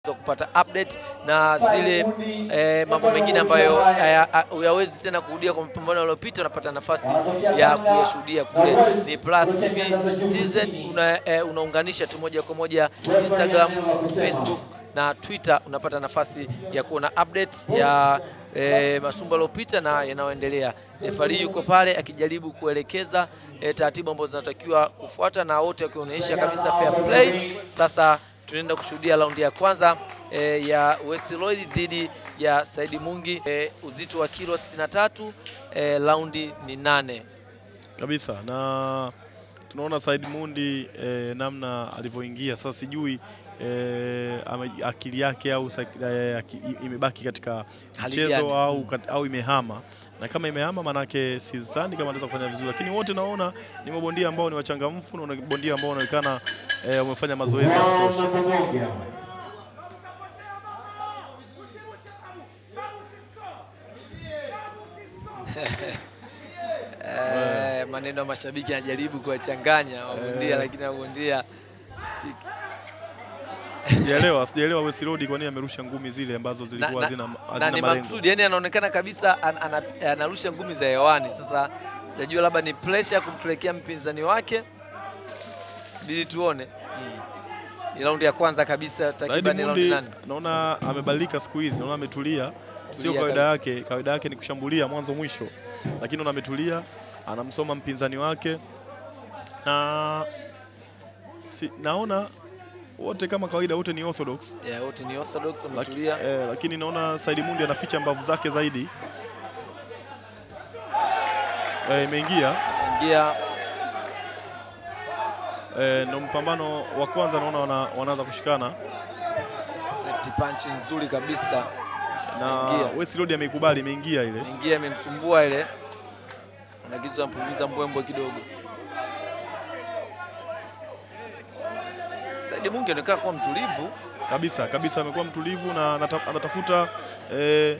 kupata update na zile eh, mambo mengine ambayo haya- ha- huyawezi tena kurudia kwa mapambano yaliyopita, unapata nafasi ya kuyashuhudia kule. Ni Plus TV TZ, una, eh, unaunganisha tu moja kwa moja Instagram, Facebook na Twitter, unapata nafasi ya kuona update ya eh, masumba yaliyopita na yanayoendelea. Refari yuko pale akijaribu kuelekeza eh, taratibu ambazo zinatakiwa kufuata na wote wakionyesha kabisa fair play. Sasa tunaenda kushuhudia raundi ya kwanza eh, ya West Lloyd dhidi ya Saidi Mungi eh, uzito wa kilo 63 eh, raundi ni nane. kabisa na tunaona Said Mundi eh, namna alivyoingia sasa, sijui eh, ame- akili yake au sa- eh, aki- i- imebaki katika Hali mchezo gani? au, kat- au imehama, na kama imehama manake sidhani kama anaweza kufanya vizuri, lakini wote naona ni mabondia ambao ni wachangamfu na bondia ambao wanaonekana eh, wamefanya mazoezi ya kutosha. Eh, maneno ya mashabiki yanajaribu kuwachanganya wabondia, lakini wabondia Sijaelewa, sijaelewa West Road kwa nini amerusha ngumi zile ambazo na, zilikuwa na, hazina na hazina ni malengo. maksudi, yani anaonekana kabisa an, ana, anarusha ngumi za hewani. Sasa sijajua labda ni pressure kumpelekea mpinzani wake, subiri tuone. Ni raundi ya kwanza kabisa, Saidi takriban raundi Mundi nane. naona amebadilika siku hizi, naona ametulia, sio Tulia kawaida kabisa. yake. Kawaida yake ni kushambulia mwanzo mwisho, lakini naona ametulia, anamsoma mpinzani wake na si, naona wote kama kawaida wote ni orthodox Yeah, wote ni orthodox laki, wametulia. eh, lakini naona Saidi Mundi anaficha mbavu zake zaidi. Eh, imeingia Ingia eh, ndo mpambano wa kwanza naona wana, wanaanza kushikana left punch nzuri kabisa, na Imeingia. West Road ameikubali, imeingia ile ingia imemsumbua ile, anagiza ampuliza mbwembwe kidogo. Saidi Mungi anaonekana kuwa mtulivu kabisa kabisa, amekuwa mtulivu na anata- anatafuta eh,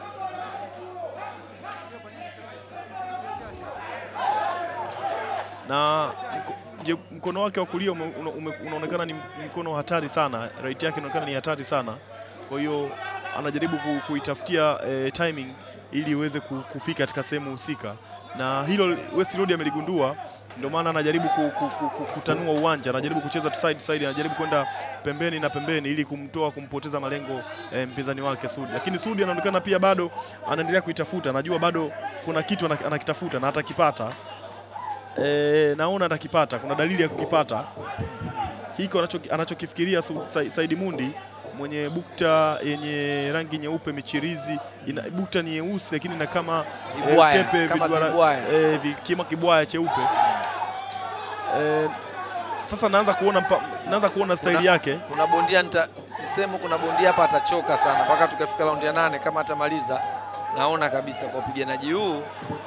na mko- je, mkono wake wa kulia ume- una- ume- unaonekana ni mkono hatari sana, right yake inaonekana ni hatari sana. Kwa hiyo anajaribu ku, kuitafutia eh, timing ili iweze ku- kufika katika sehemu husika, na hilo West Road ameligundua, ndio maana anajaribu ku, ku, ku, ku, kutanua uwanja, anajaribu kucheza tu side to side, anajaribu kwenda pembeni na pembeni ili kumtoa kumpoteza malengo eh, mpinzani wake Sudi, lakini Sudi anaonekana pia bado anaendelea kuitafuta, anajua bado kuna kitu ana- anakitafuta na atakipata. E, naona atakipata, kuna dalili ya kukipata hiko anacho- anachokifikiria Su- Sa- Saidi Mundi mwenye bukta yenye rangi nyeupe michirizi, ina bukta ni nyeusi lakini na kama eh, Vibwaya, tepe kama viduara- vibwaya. eh, vi- kima kibwaya cheupe eh, sasa naanza kuona mpa, naanza kuona staili Kuna- yake kuna bondia nita, msemo kuna bondia hapa atachoka sana mpaka tukafika raundi ya nane kama atamaliza, naona kabisa kwa upiganaji huu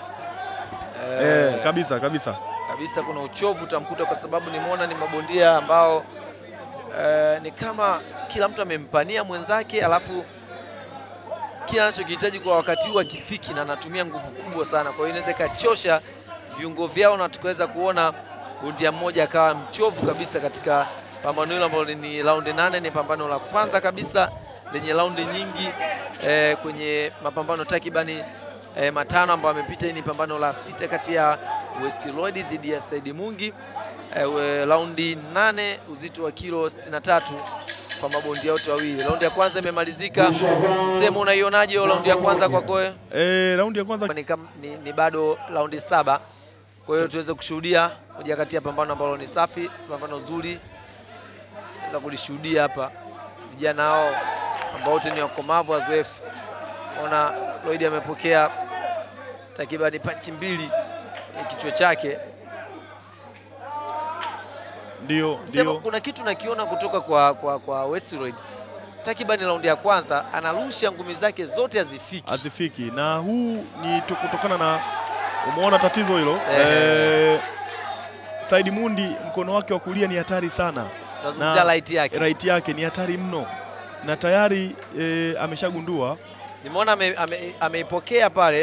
eh, eh, kabisa kabisa kabisa kuna uchovu utamkuta, kwa sababu nimeona ni mabondia ambao eh, ni kama kila mtu amempania mwenzake, alafu kila anachokihitaji kwa wakati huu akifiki, na anatumia nguvu kubwa sana. Kwa hiyo inaweza ikachosha viungo vyao na tukaweza kuona bondia mmoja akawa mchovu kabisa katika pambano hilo ambalo ni raundi nane. Ni pambano la kwanza kabisa lenye raundi nyingi eh, kwenye mapambano takribani eh, matano ambayo amepita. Hii ni pambano la sita kati ya West Lloyd dhidi ya Saidi Mungi eh, we- raundi nane uzito wa kilo 63 kwa mabondia wote wawili. Raundi ya kwanza imemalizika. Msemo, unaionaje hiyo raundi ya kwanza kwako wewe? eh, raundi ya kwanza ni, kam- ni, ni bado raundi saba, kwa hiyo tuweze kushuhudia moja kati ya pambano ambalo ni safi, pambano zuri za kulishuhudia hapa, vijana hao ambao wote ni wakomavu wazoefu. Ona Lloyd amepokea takribani panchi mbili kwenye kichwa chake. ndio Sema ndio kuna kitu nakiona kutoka kwa, kwa, kwa Westroyd takribani raundi ya kwanza anarusha ngumi zake zote hazifiki. hazifiki na huu ni tu- kutokana na umeona tatizo hilo Eh. eh, Saidi Mundi mkono wake wa kulia ni hatari sana Nazungumzia right yake. right yake ni hatari mno na tayari eh, ameshagundua Nimeona ame- ame- ameipokea pale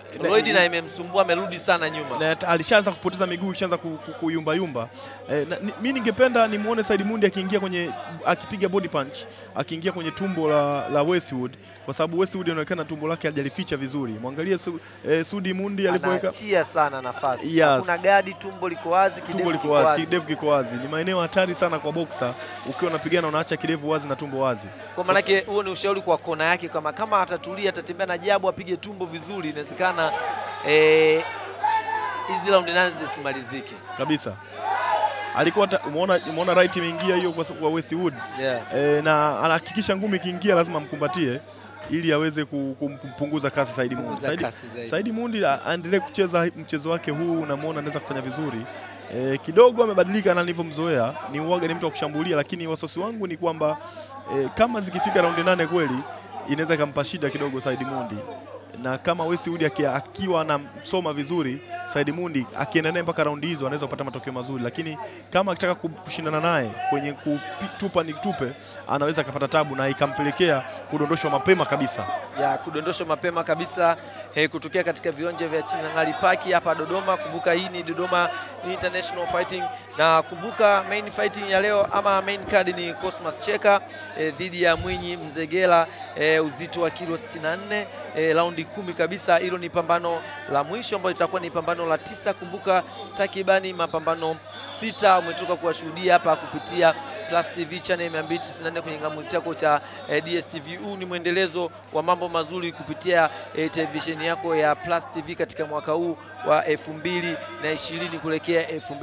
Lloyd na imemsumbua, amerudi sana nyuma. na ta- alishaanza kupoteza miguu ishaanza ku- ku- kuyumbayumba. Eh, na- ni- mi ningependa nimuone Said Mundi akiingia kwenye akipiga body punch akiingia kwenye tumbo la, la Westwood kwa sababu Westwood inaonekana tumbo lake hajalificha vizuri. Mwangalie su, eh, Sudi Mundi alivyoweka Anaachia sana nafasi, Yes. hakuna gadi, tumbo liko wazi, kidevu tumbo kiko liko wazi, wazi. kidevu kiko wazi. Ni maeneo hatari sana kwa boxer, ukiwa unapigana unaacha kidevu wazi na tumbo wazi. Kwa maanake huo ni ushauri kwa kona yake, kama kama atatulia, atatembea na jabu, apige tumbo vizuri, inawezekana eh, hizi raundi nane zisimalizike. kabisa. Alikuwa ta- umeona umeona right imeingia hiyo kwa, kwa Westwood Yeah. e, na anahakikisha ngumi ikiingia lazima mkumbatie ili aweze ku- kum- kumpunguza kasi Saidi Mundi. Punguza Saidi, kasi zaidi. Saidi Mundi a- aendelee kucheza mchezo wake huu, unamwona anaweza kufanya vizuri e, kidogo amebadilika na nilivyomzoea, ni uwaga ni mtu wa kushambulia, lakini wasiwasi wangu ni kwamba e, kama zikifika raundi nane kweli inaweza ikampa shida kidogo Saidi Mundi na kama Westwood aki- akiwa anamsoma vizuri Said Mundi akienda naye mpaka raundi hizo anaweza kupata matokeo mazuri, lakini kama akitaka ku- kushindana naye kwenye kutupa ni tupe, anaweza akapata tabu na ikampelekea kudondoshwa mapema kabisa. ya kudondoshwa mapema kabisa eh, kutokea katika viwanja vya Chinangali Park hapa Dodoma. Kumbuka hii ni Dodoma International Fighting, na kumbuka main fighting ya leo ama main card ni Cosmas Cheka eh, dhidi ya Mwinyi Mzegela eh, uzito wa kilo 64 eh, raundi kumi kabisa. Hilo ni pambano la mwisho ambalo litakuwa ni pambano la tisa. Kumbuka takribani mapambano sita umetoka kuwashuhudia hapa kupitia Plus TV channel 294 kwenye ngamuzi chako cha eh, DSTV. Huu ni mwendelezo wa mambo mazuri kupitia eh, televisheni yako ya Plus TV katika mwaka huu wa 2020 kuelekea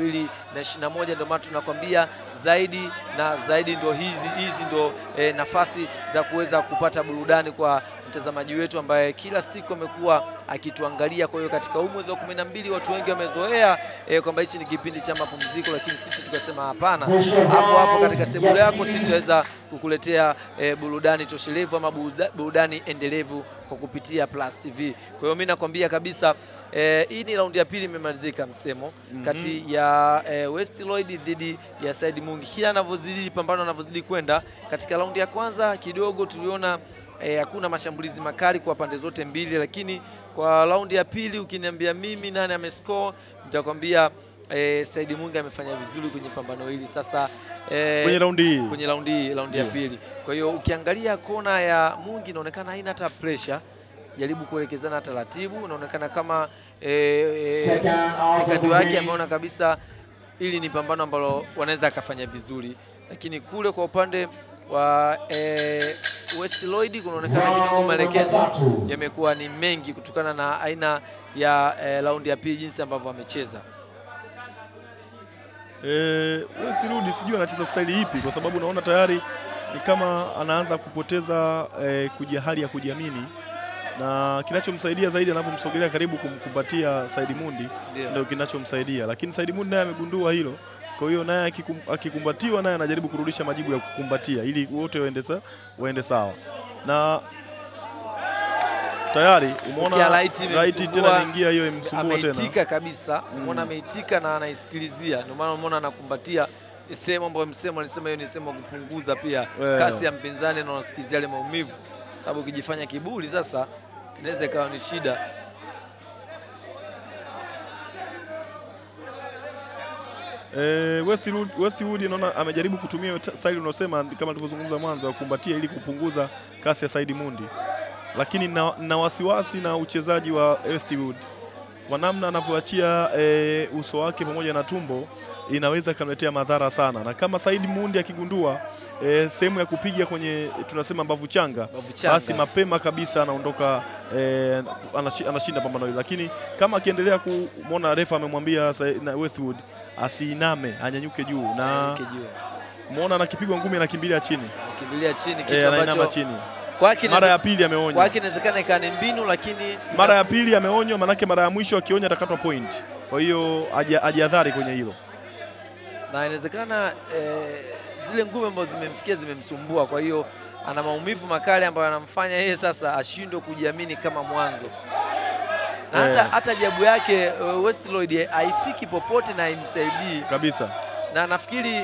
2021. Ndio maana tunakwambia zaidi na zaidi, ndo hizi hizi ndo eh, nafasi za kuweza kupata burudani kwa mtazamaji wetu ambaye kila siku amekuwa akituangalia. Kwa hiyo katika huu mwezi wa 12 watu wengi wamezoea eh, kwamba hichi ni kipindi cha mapumziko, lakini sisi tukasema hapana, hapo hapo katika sebule yako sisi tutaweza kukuletea eh, burudani toshelevu ama buruda- burudani endelevu kwa kupitia Plus TV. Kwa hiyo mimi nakwambia kabisa eh, hii ni raundi ya pili imemalizika msemo kati ya eh, West Lloyd dhidi ya Said Mungi. Kila anavyozidi pambano anavyozidi kwenda, katika raundi ya kwanza kidogo tuliona eh, hakuna mashambulizi makali kwa pande zote mbili, lakini kwa raundi ya pili ukiniambia mimi nani amescore, nitakwambia eh, Said Mungi amefanya vizuri kwenye pambano hili sasa eh, Kwenye raundi hii kwenye raundi hii raundi ya Ndio. pili. Kwa hiyo ukiangalia kona ya Mungi inaonekana haina hata pressure, jaribu kuelekezana taratibu, inaonekana kama eh, eh, sekandi wake ameona kabisa ili ni pambano ambalo wanaweza akafanya vizuri, lakini kule kwa upande wa eh, West Lloyd kunaonekana kidogo maelekezo yamekuwa ni mengi kutokana na aina ya eh, raundi ya pili jinsi ambavyo amecheza. Eh, Westwood sijui anacheza staili ipi, kwa sababu naona tayari ni kama anaanza kupoteza eh, kuji hali ya kujiamini, na kinachomsaidia zaidi anapomsogelea karibu kumkumbatia Said Mundi Ndio. ndio kinachomsaidia, lakini Said Mundi naye amegundua hilo. Kwa hiyo naye akikum- akikumbatiwa, naye anajaribu kurudisha majibu ya kukumbatia ili wote waende sa, waende sawa na tayari umeona Ukia right right imemsumbua, tena imeingia hiyo imsumbua tena. ameitika kabisa, umeona ameitika na anaisikilizia, ndio maana umeona anakumbatia Ni sehemu ambayo msemo alisema hiyo ni sehemu ya kupunguza pia Well. kasi ya mpinzani na unasikizia ile maumivu, sababu ukijifanya kiburi sasa inaweza ikawa ni shida. Eh, Westwood, Westwood naona amejaribu kutumia hiyo ta- style unaosema kama tulivyozungumza mwanzo ya kukumbatia ili kupunguza kasi ya Said Mundi, lakini na, na wasiwasi na uchezaji wa Westwood kwa namna anavyoachia eh, uso wake pamoja na tumbo inaweza ikamletea madhara sana, na kama Said Mundi akigundua eh, sehemu ya kupiga kwenye tunasema mbavu changa, Mbavu changa. basi mapema kabisa anaondoka eh, anashi- anashinda pambano hili, lakini kama akiendelea kumwona refa amemwambia Sa- na Westwood asiiname anyanyuke juu na Ukijua muona anakipigwa ngumi anakimbilia chini akimbilia chini, eh, kitu anainama ambacho chini. kwake Mara ya inaweze- pili ameonywa, kwake inawezekana ikawa ni mbinu, lakini mara ya pili ameonywa, manake mara ya mwisho akionya atakatwa point. Kwa hiyo aji- ajihadhari kwenye hilo. na inawezekana eh, zile ngumi ambazo zimemfikia zimemsumbua, kwa hiyo ana maumivu makali ambayo anamfanya yeye sasa ashindwe kujiamini kama mwanzo, na hata, Eh. hata jabu yake uh, West Lloyd haifiki popote na haimsaidii, kabisa. na nafikiri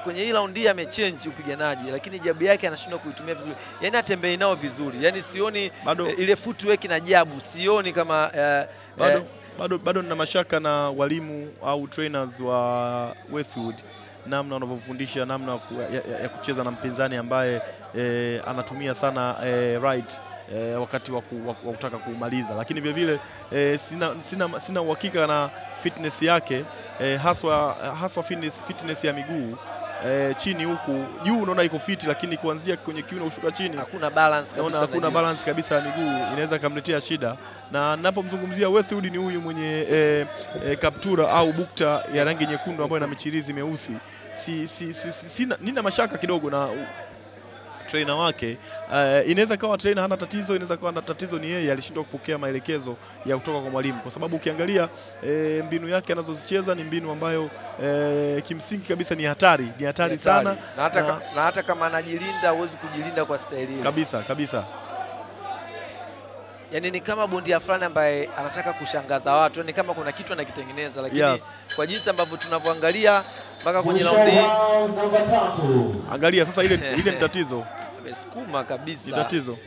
kwenye hii raundi hii amechange upiganaji, lakini jabu yake anashindwa kuitumia vizuri, yani atembei nao vizuri, yani sioni Bado- eh, ile footwork na jabu sioni kama eh, bado, eh, bado, bado nina mashaka na walimu au trainers wa Westwood namna wanavyofundisha namna ya ku- ya, ya, ya kucheza na mpinzani ambaye eh, anatumia sana eh, right eh, wakati wa, ku, wa, wa kutaka kumaliza, lakini vile vile eh, sina, sina, sina uhakika na fitness yake eh, haswa, haswa fitness, fitness ya miguu eh, chini huku juu unaona iko fiti, lakini kuanzia kwenye kiuno kushuka chini hakuna balance naona kabisa. hakuna najua. balance kabisa ya miguu, inaweza ikamletea shida. Na ninapomzungumzia Westwood ni huyu mwenye eh, eh, kaptura au bukta ya rangi nyekundu ambayo ina michirizi meusi. Si, si, si, si, sina, nina mashaka kidogo na u- trainer wake uh, inaweza kawa trainer hana tatizo, inaweza kawa na tatizo ni yeye alishindwa kupokea maelekezo ya kutoka kwa mwalimu, kwa sababu ukiangalia eh, mbinu yake anazozicheza ni mbinu ambayo eh, kimsingi kabisa ni hatari, ni hatari sana na hata, na- ka- na hata kama anajilinda huwezi kujilinda kwa staili ile. kabisa kabisa. Yani ni kama bondia fulani ambaye anataka kushangaza watu, ni kama kuna kitu anakitengeneza, lakini Yes. kwa jinsi ambavyo tunavyoangalia mpaka kwenye Mwisho raundi hii round namba tatu. Angalia sasa, ile ile ni tatizo, amesukuma ni kabisa. tatizo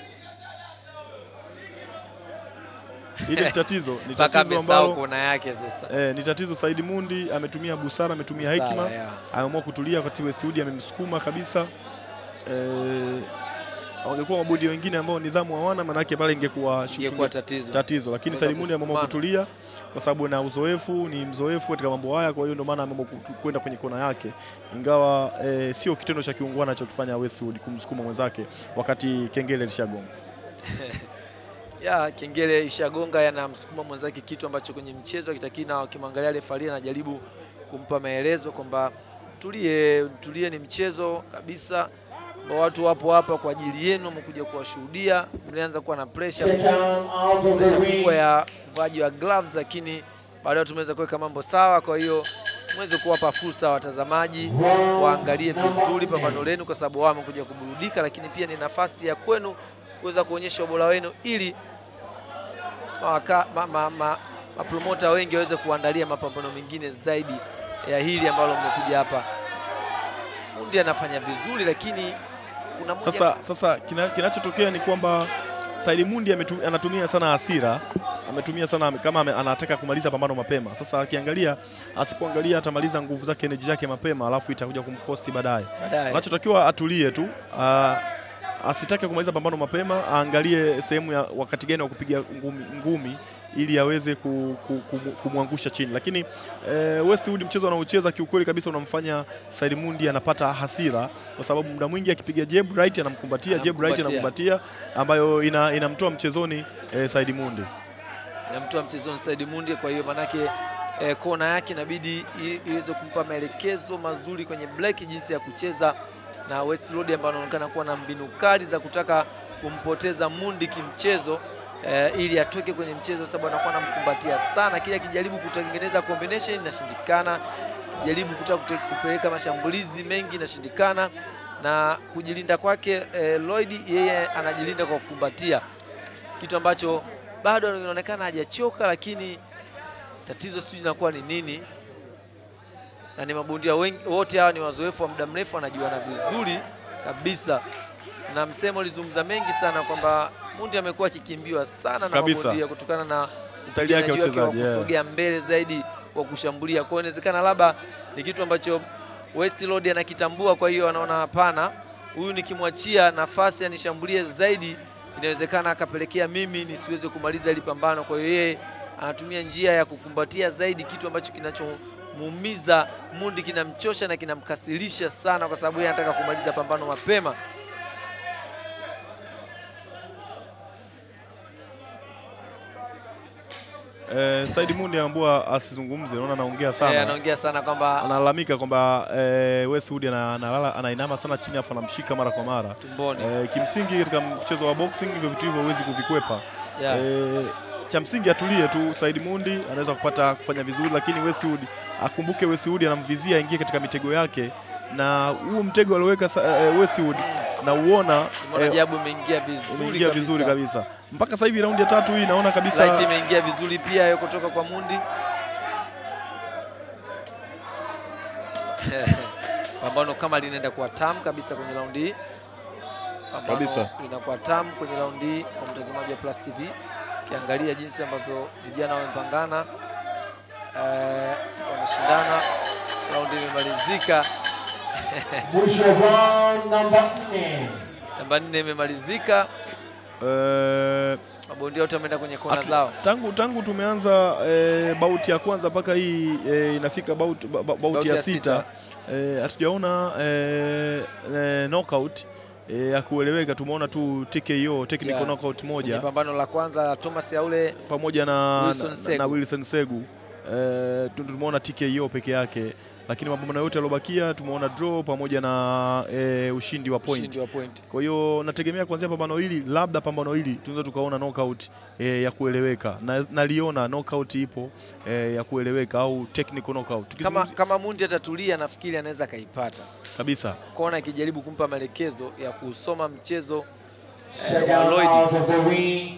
ile ni tatizo, ni mpaka tatizo amesahau ambalo kona yake sasa. eh, ni tatizo. Saidi Mundi ametumia busara, ametumia Busara, hekima, yeah. ameamua kutulia wakati Westwood amemsukuma kabisa. Eh, wangekuwa mabodi wengine ambao nidhamu hawana, maanake pale ingekuwa Ingekuwa shooting- tatizo. tatizo, lakini Kuweza Saidi Mundi ameamua kusukumana. kutulia kwa sababu na uzoefu, ni mzoefu katika mambo haya, kwa hiyo ndio maana ameamua kutu- kwenda kwenye kona yake, ingawa eh, sio kitendo cha kiungwana alichokifanya Westwood kumsukuma mwenzake wakati kengele lishagonga. ya kengele ishagonga yanamsukuma mwenzake, kitu ambacho kwenye mchezo akitakii, na wakimwangalia refari anajaribu kumpa maelezo kwamba tulie, tulie, ni mchezo kabisa, ambao watu wapo hapa kwa ajili yenu, wamekuja kuwashuhudia. Mlianza kuwa na pressure Second out of the presha ring. kubwa ya uvaji wa gloves, lakini baadaye tumeweza kuweka mambo sawa. Kwa hiyo mweze kuwapa fursa watazamaji waangalie vizuri pambano lenu, kwa sababu wao wamekuja kuburudika, lakini pia ni nafasi ya kwenu kuweza kuonyesha ubora wenu ili mawaka- ma, ma, ma, mapromota wengi waweze kuandalia mapambano mengine zaidi ya hili ambalo mmekuja hapa. Mundi anafanya vizuri, lakini kuna moja Sasa, sasa kina, kinachotokea ni kwamba Saidi Mundi ametu, anatumia sana hasira, ametumia sana kama ame, anataka kumaliza pambano mapema. Sasa akiangalia, asipoangalia atamaliza nguvu zake, energy yake mapema, alafu itakuja kumkosti baadaye. baadaye. Anachotakiwa atulie tu, ah, asitake kumaliza pambano mapema, aangalie sehemu ya wakati gani wa kupiga ngumi, ngumi ili aweze ku, ku, ku, kumwangusha chini, lakini eh, Westwood mchezo anaocheza kiukweli kabisa unamfanya Said Mundi anapata hasira, kwa sababu muda mwingi akipiga jab right anamkumbatia, jab right Anamkumbatia. anamkumbatia, ambayo ina, inamtoa mchezoni eh, Said Mundi. namtoa mchezoni Said Mundi. Kwa hiyo manake eh, kona yake inabidi i- iweze kumpa maelekezo mazuri kwenye black, jinsi ya kucheza na West Road ambao anaonekana kuwa na mbinu kali za kutaka kumpoteza Mundi kimchezo eh, ili atoke kwenye mchezo, sababu anakuwa anamkumbatia sana, kila akijaribu kutengeneza combination inashindikana, jaribu kutaka kute- kupeleka mashambulizi mengi inashindikana, na kujilinda kwake eh, Lloyd yeye anajilinda kwa kukumbatia kitu ambacho bado inaonekana hajachoka, lakini tatizo sijui linakuwa ni nini, na ni mabondia wengi, wote hawa ni wazoefu wa muda mrefu, wanajuana vizuri kabisa, na msemo ulizungumza mengi sana kwamba Mundi amekuwa akikimbiwa sana na Kabisa. mabondia kutokana na Staili yake ya upiganaji wake wa uchezaji, yeah. kusogea mbele zaidi wa kushambulia. Kwa hiyo inawezekana labda ni kitu ambacho West Road anakitambua, kwa hiyo anaona hapana, huyu nikimwachia nafasi anishambulie zaidi, inawezekana akapelekea mimi nisiweze kumaliza hili pambano. Kwa hiyo yeye anatumia njia ya kukumbatia zaidi, kitu ambacho kinachomuumiza Mundi, kinamchosha na kinamkasirisha sana, kwa sababu yeye anataka kumaliza pambano mapema. Eh, Said Mundi ameambiwa asizungumze, naona anaongea Eh, sana. anaongea sana kwamba Analalamika kwamba eh, Westwood ana- analala anainama sana chini afu anamshika mara kwa mara. tumboni Eh, kimsingi katika mchezo wa boxing hivyo vitu hivyo huwezi kuvikwepa. yeah. Eh, cha msingi atulie tu. Said Mundi anaweza kupata kufanya vizuri, lakini Westwood akumbuke, Westwood anamvizia aingie katika mitego yake, na huu mtego alioweka sa- eh, Westwood na uona Umeona Jabu imeingia vizuri umeingia kabisa. vizuri kabisa. Mpaka sasa hivi raundi ya tatu hii naona kabisa Light imeingia vizuri pia hiyo kutoka kwa Mundi. pambano kama linaenda kuwa tamu kabisa kwenye raundi hii. Pambano Kabisa. linakuwa tamu kwenye raundi hii kwa mtazamaji wa Plus TV, ukiangalia jinsi ambavyo vijana wamepangana, eh, wameshindana. Raundi imemalizika, Mwisho round namba nne. namba nne imemalizika, Eh, mabondia wote wameenda kwenye kona Atu- zao. tangu tangu tumeanza e, bauti ya kwanza mpaka hii e, inafika bauti, ba, ba, bauti ya sita eh, hatujaona e, e, knockout e, ya kueleweka. Tumeona tu TKO technical Yeah. knockout Kwenye moja pambano la kwanza Thomas Yaule pamoja na Wilson na, Segu. na Wilson Segu e, tumeona TKO peke yake, lakini mapambano yote yaliobakia tumeona draw pamoja na e, ushindi wa point. ushindi wa point. Kwa hiyo nategemea kuanzia pambano hili, labda pambano hili tunaweza tukaona knockout e, ya kueleweka na naliona knockout ipo e, ya kueleweka au technical knockout Kama, Tukizungumzia- kama Mundi atatulia, nafikiri anaweza akaipata kabisa. kona, ikijaribu kumpa maelekezo ya kusoma mchezo Second Lloyd. out of the ring.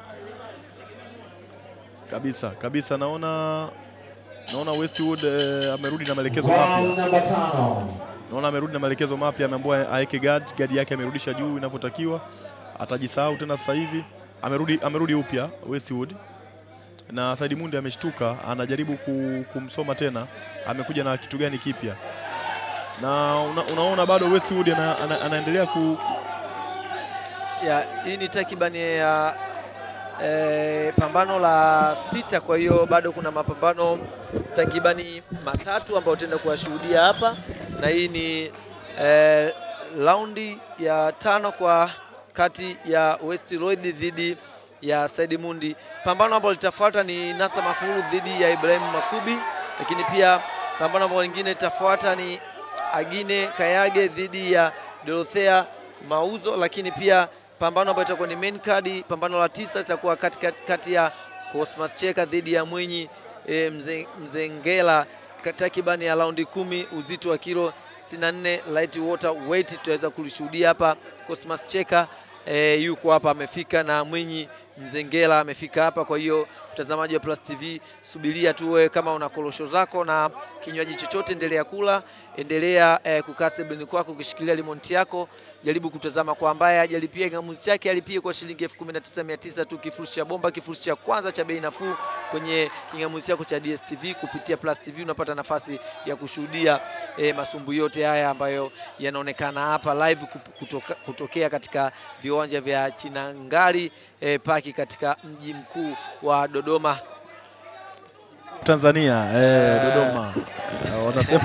kabisa kabisa, naona naona Westwood eh, amerudi na maelekezo Round mapya, namba tano. naona amerudi na maelekezo mapya, ameambiwa aeke guard, guard yake amerudisha juu inavyotakiwa, atajisahau tena sasa hivi. Amerudi, amerudi upya Westwood na Said Mundi ameshtuka, anajaribu ku- kumsoma tena, amekuja na kitu gani kipya na una, unaona bado Westwood ana, ana, anaendelea ku, ya hii ni takribani ya eh, pambano la sita. Kwa hiyo bado kuna mapambano takribani matatu ambayo tutaenda kuwashuhudia hapa, na hii ni eh, raundi ya tano kwa kati ya West Lloyd dhidi ya Said Mundi. Pambano ambalo litafuata ni Nasa Mafuru dhidi ya Ibrahim Makubi, lakini pia pambano ambalo lingine litafuata ni Agine Kayage dhidi ya Dorothea Mauzo, lakini pia pambano ambalo itakuwa ni main card, pambano la tisa litakuwa kati, kati, kati ya Cosmas Cheka dhidi ya Mwinyi e, mze, Mzengela ka- takribani ya raundi kumi uzito wa kilo 64 light water weight tutaweza kulishuhudia hapa. Cosmas Cheka e, yuko hapa amefika na Mwinyi Mzengela amefika hapa. Kwa hiyo mtazamaji wa Plus TV, subiria tu wewe, kama una korosho zako na kinywaji chochote, endelea kula, endelea eh, kukaa sebuleni kwako ukishikilia limonti yako. Jaribu kutazama kwa ambaye hajalipia kingamuzi chake, alipie kwa shilingi 19900 tu, kifurushi cha bomba, kifurushi cha kwanza cha bei nafuu kwenye kingamuzi chako cha DSTV. Kupitia Plus TV unapata nafasi ya kushuhudia eh, masumbu yote haya ambayo yanaonekana hapa live kup- kutoka, kutokea katika viwanja vya Chinangali eh, paki katika mji mkuu wa Dodoma. Tanzania eh, Dodoma eh, wanasema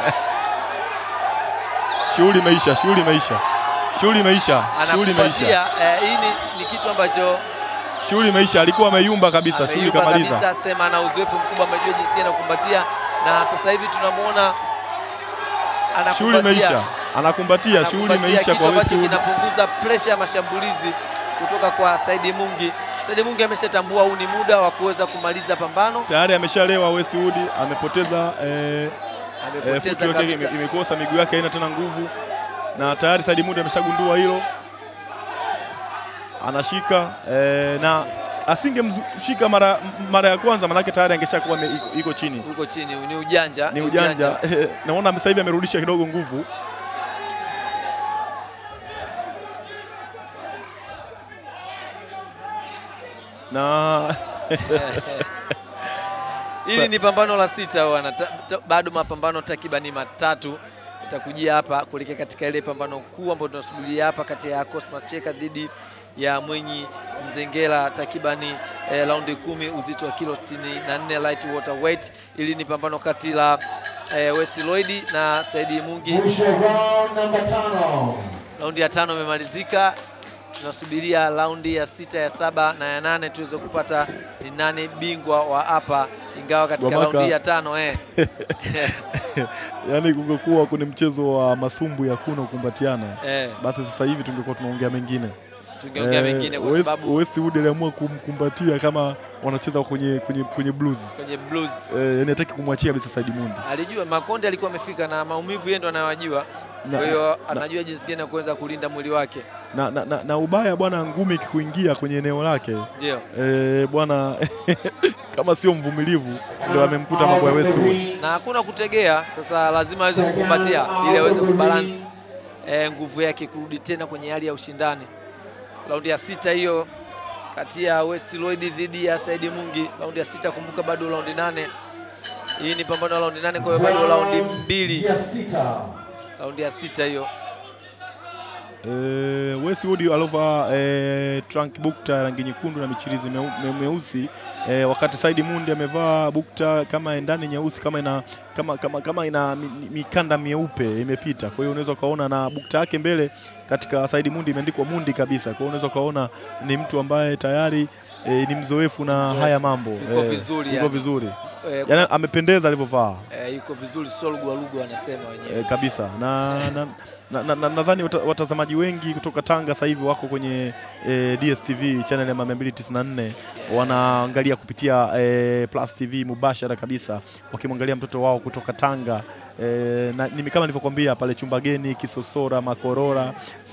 shughuli imeisha, shughuli imeisha, shughuli imeisha, shughuli imeisha, anakupatia eh, hii ni, ni kitu ambacho shughuli imeisha. Alikuwa ameyumba kabisa, shughuli ameyumba kamaliza. kabisa, sema ana uzoefu mkubwa, amejua jinsi gani ya kukumbatia, na sasa hivi tunamwona Shughuli anakumbatia imeisha, anakumbatia, shughuli anakumbatia imeisha kitu kwa ambacho Westwood. kinapunguza presha ya mashambulizi kutoka kwa Saidi Mungi. Saidi Mungi ameshatambua huu ni muda wa kuweza kumaliza pambano, Tayari ameshalewa Westwood, amepoteza eh, eh, amepoteza futi yake ime- kabisa. imekosa, miguu yake haina tena nguvu, na tayari Said Mundi ameshagundua hilo, anashika eh, na asingemshika mara, mara ya kwanza, manake tayari angeshakuwa ame- iko- iko chini. Huko chini ni ujanja, Ni ujanja, naona sasa hivi amerudisha kidogo nguvu. na Hili ni pambano la sita wana, ta, ta, bado mapambano takribani matatu itakujia hapa kuelekea katika ile pambano kuu ambayo tunasubiria hapa kati ya Cosmas Cheka dhidi ya Mwenyi Mzengela takribani eh, raundi kumi uzito wa kilo 64 light water weight. Hili ni pambano kati la eh, West Lloyd na Saidi Mungi. Mwisho round namba tano. Raundi ya tano imemalizika, tunasubiria raundi ya sita, ya saba na ya nane tuweze kupata ni nane bingwa wa hapa, ingawa katika Gwamaka. raundi ya tano eh, yani kungekuwa kwenye mchezo wa masumbu ya kuna kukumbatiana, eh, basi sasa hivi tungekuwa tunaongea mengine. tungeongea Eh, mengine kwa West- sababu Westwood aliamua kumkumbatia kama wanacheza kwenye, kwenye, kwenye blues kwenye blues eh, yani hataki kumwachia kabisa Said Mundi. alijua Makonde alikuwa amefika na maumivu yeye ndo anayowajua. Na- Kwa hiyo anajua jinsi gani ya kuweza kulinda mwili wake. na, na, na, na ubaya bwana, ngumi ikikuingia kwenye eneo lake Ndio. e, bwana kama sio mvumilivu ndio amemkuta mambo ya Westwood. na hakuna kutegea. Sasa lazima aweze kukumbatia ili aweze kubalance eh, nguvu yake kurudi tena kwenye hali ya ushindani. Raundi ya sita hiyo kati ya West Lloyd dhidi ya Saidi Mungi, raundi ya sita. Kumbuka bado raundi nane, hii ni pambano la raundi nane, kwa hiyo bado raundi mbili, ya sita. raundi ya sita hiyo. E, Westwood alovaa e, trunk bukta ya rangi nyekundu na michirizi meu, me, meusi e, wakati Saidi Mundi amevaa bukta kama ndani nyeusi kama ina, kama, kama, kama ina mi- mi- mikanda mieupe imepita. Kwa hiyo unaweza ukaona na bukta yake mbele katika Saidi Mundi imeandikwa Mundi kabisa. Kwa hiyo unaweza ukaona ni mtu ambaye tayari e, ni mzoefu na Mzoefu. haya mambo Yuko vizuri yuko yani. vizuri Eh, yani, amependeza alivyovaa. eh, yuko vizuri, sio lugwalugu wanasema wenyewe. E, kabisa na nadhani na, na, na, nadhani wata, watazamaji wengi kutoka Tanga sasa hivi wako kwenye e, DSTV channel ya 294 wanaangalia kupitia e, Plus TV mubashara kabisa wakimwangalia mtoto wao kutoka Tanga e, na ni kama nilivyokuambia pale Chumbageni, Kisosora, Makorora,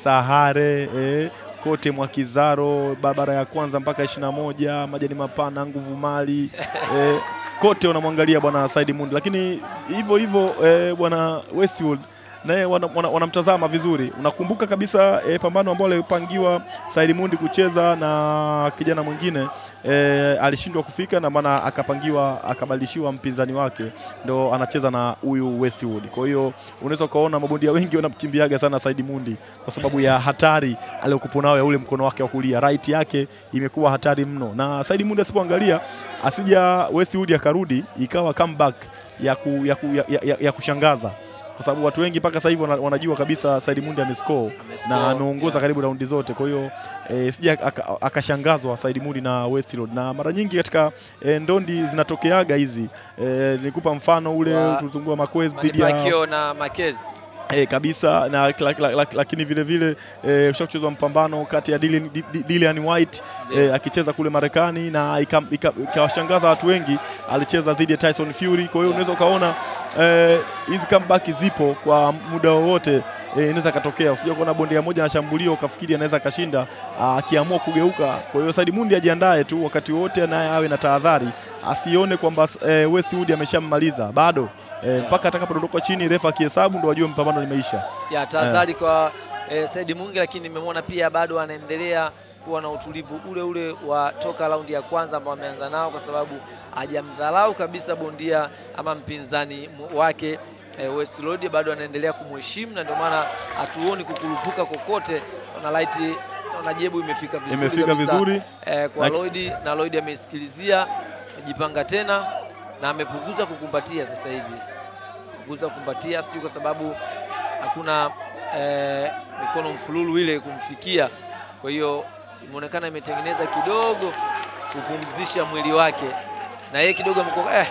Sahare e, kote Mwakizaro, barabara ya kwanza mpaka 21, Majani Mapana, Nguvu Mali e, kote wanamwangalia bwana Saidi Mundi, lakini hivyo hivyo e, bwana Westwood naye wanamtazama wana, wanamtazama vizuri. Unakumbuka kabisa e, pambano ambalo alipangiwa Saidi Mundi kucheza na kijana mwingine e, alishindwa kufika na maana akapangiwa akabadilishiwa mpinzani wake, ndo anacheza na huyu Westwood. Kwa hiyo unaweza ukaona mabondia wengi wanamkimbiaga sana Saidi Mundi kwa sababu ya hatari aliyokuwa nayo ya ule mkono wake wa kulia, right yake imekuwa hatari mno, na Saidi Mundi asipoangalia asija Westwood akarudi ikawa comeback ya, ku, ya, ku, ya, ya, ya kushangaza kwa sababu watu wengi mpaka sasa hivi wana- wanajua kabisa Said Mundi amescore Amescore, na ameongoza yeah. karibu raundi zote. Kwa hiyo e, sija aka- akashangazwa Said Mundi na Westwood, na mara nyingi katika e, ndondi zinatokeaga hizi e, nikupa mfano ule Wa- tulizungua Makwez dhidi ya Manipakio na Makezi E, kabisa na la, la, la, lakini vile vile e, usha kuchezwa mpambano kati ya Dillian, Di- Di- Dillian White e, akicheza kule Marekani na ikam- ika- ikawashangaza watu wengi, alicheza dhidi ya Tyson Fury. Kwa hiyo unaweza ukaona eh, hizi comeback zipo kwa muda wowote eh, inaweza katokea. Usijua kuona bondia moja anashambulia ukafikiri anaweza akashinda ah, akiamua kugeuka. Kwa hiyo Said Mundi ajiandae tu wakati wote, naye awe na tahadhari, asione kwamba eh, Westwood ameshammaliza bado eh, mpaka atakapodondoka chini, refa akihesabu ndo wajue mpambano limeisha. ya tahadhari kwa eh, Said Mungi, lakini nimemwona pia bado anaendelea kuwa na utulivu ule ule wa toka raundi ya kwanza ambao ameanza nao, kwa sababu hajamdharau kabisa bondia ama mpinzani mu- wake eh, West Road, bado anaendelea kumheshimu na ndio maana hatuoni kukurupuka kokote. Na light na jebu imefika vizuri Imefika kabisa, vizuri. eh, kwa Na- Lloyd na Lloyd ameisikilizia, amejipanga tena na amepunguza kukumbatia sasa hivi kupunguza kukumbatia, sijui kwa sababu hakuna eh, mikono mfululu ile kumfikia. Kwa hiyo imeonekana imetengeneza kidogo kupumzisha mwili wake, na yeye kidogo amekuwa eh.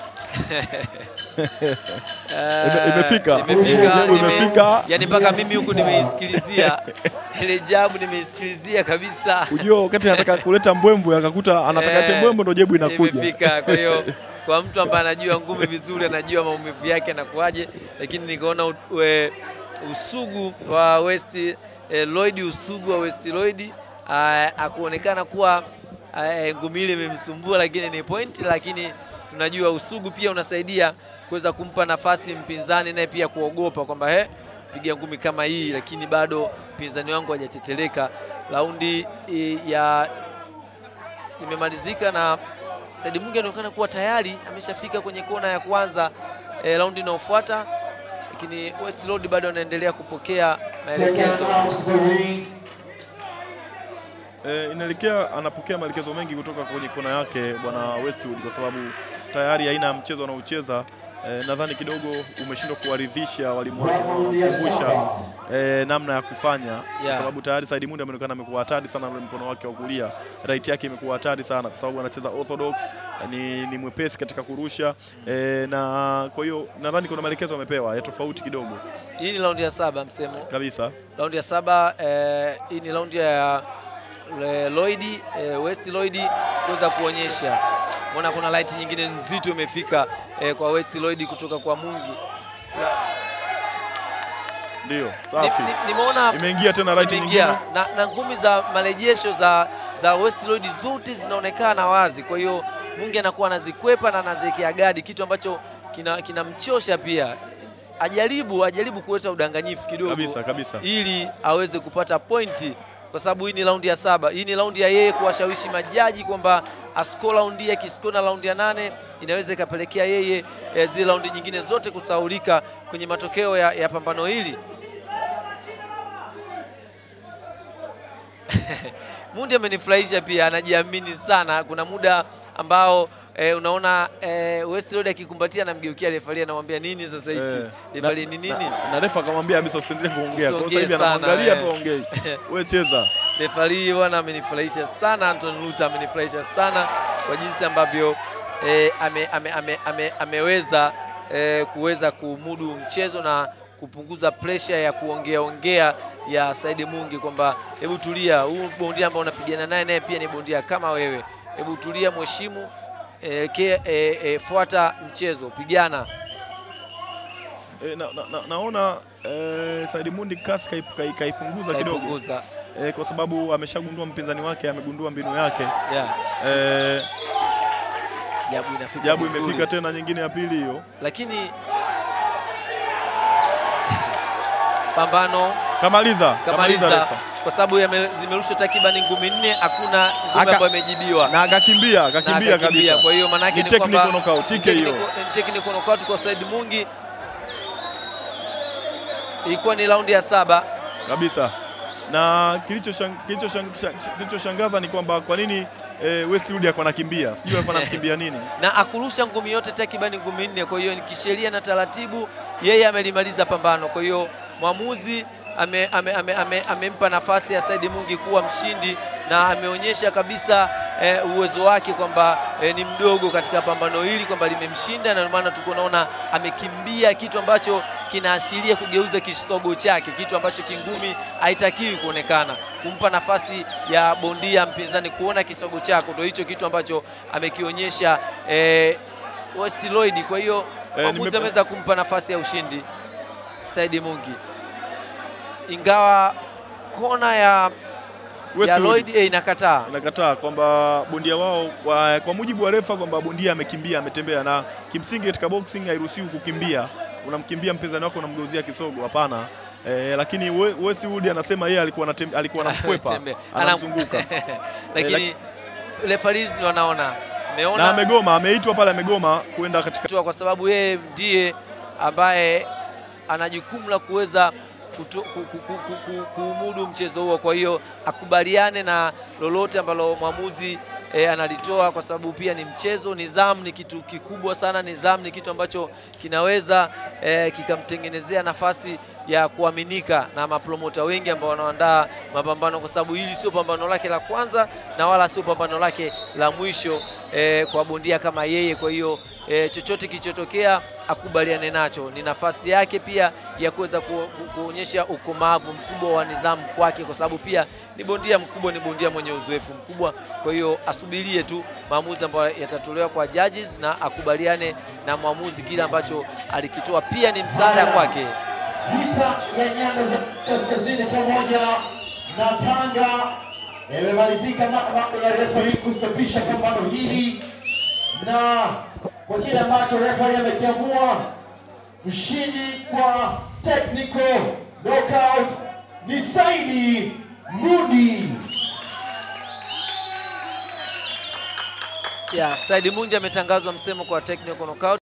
Ime- imefika. imefika, nime- Imefika. yani mpaka mimi huku nimeisikilizia ile jabu nimeisikilizia kabisa. Ujua wakati anataka kuleta mbwembwe akakuta anataka Eh, ete mbwembwe ndo jebu inakuja. Imefika. Kwa hiyo kwa mtu ambaye anajua ngumi vizuri, anajua maumivu yake anakuaje, lakini nikaona u- we- usugu wa West eh, Lloyd, usugu wa West Lloyd ah, akuonekana kuwa ah, ngumi ile imemsumbua, lakini ni point, lakini tunajua usugu pia unasaidia kuweza kumpa nafasi mpinzani naye pia kuogopa kwamba he piga ngumi kama hii, lakini bado mpinzani wangu hajateteleka. Raundi eh, ya imemalizika na Said Mungi anaonekana kuwa tayari ameshafika kwenye kona ya kwanza e, raundi inayofuata, lakini West Road bado anaendelea kupokea Second maelekezo. round of the ring. E, inaelekea anapokea maelekezo mengi kutoka kwenye kona yake bwana Westwood kwa sababu tayari aina ya mchezo anaocheza e, nadhani kidogo umeshindwa kuwaridhisha walimu wake Round ya kukumbusha saba. e, namna ya kufanya kwa Yeah. sababu tayari Said Mundi ameonekana amekuwa hatari sana na ule mkono wake wa kulia, right yake imekuwa hatari sana kwa sababu anacheza orthodox, ni, ni mwepesi katika kurusha e, na kwa hiyo nadhani kuna maelekezo amepewa ya tofauti kidogo Hii ni raundi ya saba msemo, kabisa. raundi ya saba eh, hii ni raundi ya eh, Lloyd eh, West Lloyd kuweza kuonyesha Mbona kuna light nyingine nzito imefika eh, kwa West Lloyd kutoka kwa Mungi. Ndio, Ni- safi. ni- Nimeona Imeingia tena right imeingia nyingine. na, na ngumi za marejesho za za West Road zote zinaonekana wazi. Kwa hiyo Mungi anakuwa anazikwepa na anaziwekea gadi, kitu ambacho kina- kinamchosha pia. Ajaribu ajaribu kuleta udanganyifu kidogo Kabisa, kabisa. ili aweze kupata pointi, kwa sababu hii ni raundi ya saba. Hii ni raundi ya yeye kuwashawishi majaji kwamba asko raundi ya kisiko na raundi ya nane inaweza ikapelekea yeye eh, zile raundi nyingine zote kusaulika kwenye matokeo ya, ya pambano hili. Mundi amenifurahisha pia, anajiamini sana. Kuna muda ambao eh, unaona eh, West Road akikumbatia anamgeukia refari anamwambia nini sasa hichi Eh, refari na- ni nini? Na, na refa akamwambia kabisa usiendelee kuongea. Kwa Usiongee hiyo sasa hivi sana, anamwangalia eh. tu aongei. Wewe cheza. Refari bwana amenifurahisha sana, Anton Luther amenifurahisha sana kwa jinsi ambavyo eh, ame, ame, ame, ame, ameweza eh, kuweza kumudu mchezo na kupunguza presha ya kuongea ongea ya Saidi Mungi kwamba hebu tulia, huu bondia ambao unapigana naye naye pia ni bondia kama wewe, hebu tulia, mheshimu eh, ke, eh, eh, fuata mchezo, pigana. E, na, na, na, naona e, Said Mundi kasi kaip- kai- kaipunguza kidogo Kaipunguza. e, kwa sababu ameshagundua mpinzani wake, amegundua mbinu yake Yeah. e, Jabu inafika jabu vizuri. imefika tena nyingine ya pili hiyo. lakini pambano Kamaliza, kamaliza kamaliza refa. kwa sababu yame- zimerushwa takribani ngumi nne, hakuna ngumi Aka- ambayo imejibiwa Na akakimbia, na akakimbia akakimbia. kabisa. Kwa hiyo maana yake Ni ni technical kwamba knockout, ni TKO. technical- ni technical knockout kwa Said Mungi. Ilikuwa ni raundi ya saba. kabisa na kilichoshangaza kilicho kilichoshangaza ni kwamba kwa nini e, Westwood alikuwa anakimbia, sijui alikuwa anakimbia nini. na akurusha ngumi yote takribani ngumi nne. Kwa hiyo ni kisheria na taratibu, yeye amelimaliza pambano. Kwa hiyo mwamuzi amempa ame, ame, ame, amempa nafasi ya Said Mungi kuwa mshindi na ameonyesha kabisa eh, uwezo wake kwamba eh, ni mdogo katika pambano hili kwamba limemshinda, na ndio maana tuko naona amekimbia, kitu ambacho kinaashiria kugeuza kisogo chake, kitu ambacho kingumi haitakiwi kuonekana, kumpa nafasi ya bondia mpinzani kuona kisogo chako, ndio hicho kitu ambacho amekionyesha eh, West Lloyd. Kwa hiyo Eh, mwamuzi nimepa- ameweza kumpa nafasi ya ushindi Saidi Mungi, ingawa kona ya, ya Westwood Lloyd eh, inakataa inakataa kwamba bondia wao kwa, kwa mujibu wa refa kwamba bondia amekimbia ametembea, na kimsingi katika boxing hairuhusiwi kukimbia. Unamkimbia mpinzani wako unamgeuzia kisogo, hapana. Eh, lakini We- Westwood anasema yeye alikuwa anatem- alikuwa anamkwepa Tembea. anamzunguka lakini referees ndio wanaona na ameona amegoma, ameitwa pale, amegoma kwenda katika hatua kwa sababu yeye ndiye ambaye ana jukumu la kuweza kutu- ku- ku- ku- ku- ku- kuumudu mchezo huo. Kwa hiyo akubaliane na lolote ambalo mwamuzi e, analitoa, kwa sababu pia ni mchezo. Nidhamu ni kitu kikubwa sana. Nidhamu ni kitu ambacho kinaweza e, kikamtengenezea nafasi ya kuaminika na mapromota wengi ambao wanaandaa mapambano, kwa sababu hili sio pambano lake la kwanza na wala sio pambano lake la mwisho e, kwa bondia kama yeye. Kwa hiyo e, chochote kilichotokea akubaliane nacho. Ni nafasi yake pia ya kuweza ku, ku, kuonyesha ukomavu mkubwa wa nidhamu kwake, kwa sababu pia ni bondia mkubwa, ni bondia mwenye uzoefu mkubwa. Kwa hiyo asubirie tu maamuzi ambayo yatatolewa kwa judges na akubaliane na mwamuzi kile ambacho alikitoa, pia ni msaada kwake. Vita ya nyanda za kaskazini pamoja na Tanga imemalizika mara baada ya referee kustopisha pambano hili, na kwa kile ambacho referee amekiamua, mshindi kwa technical knockout ni Saidi Mundi. Yeah, Said Mundi ametangazwa msemo kwa technical knockout.